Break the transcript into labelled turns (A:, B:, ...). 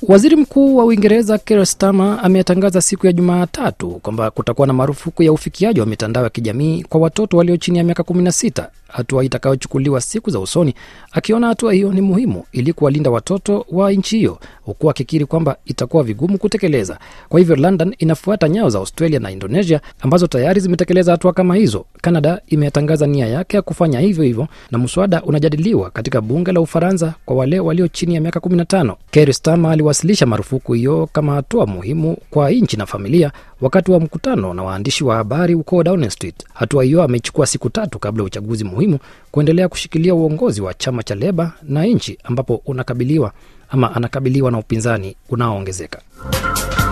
A: Waziri Mkuu wa Uingereza Keir Starmer ametangaza siku ya Jumatatu kwamba kutakuwa na marufuku ya ufikiaji wa mitandao ya kijamii kwa watoto walio chini ya miaka 16, hatua itakayochukuliwa siku za usoni, akiona hatua hiyo ni muhimu ili kuwalinda watoto wa nchi hiyo, huku akikiri kwamba itakuwa vigumu kutekeleza. Kwa hivyo, London inafuata nyayo za Australia na Indonesia ambazo tayari zimetekeleza hatua kama hizo. Canada imetangaza nia yake ya kufanya hivyo hivyo, na mswada unajadiliwa katika bunge la Ufaransa kwa wale walio chini ya miaka 15. Keir Starmer aliwasilisha marufuku hiyo kama hatua muhimu kwa nchi na familia wakati wa mkutano na waandishi wa habari huko Downing Street. Hatua hiyo amechukua siku tatu kabla ya uchaguzi muhimu kuendelea kushikilia uongozi wa chama cha Leba na nchi ambapo unakabiliwa ama anakabiliwa na upinzani unaoongezeka.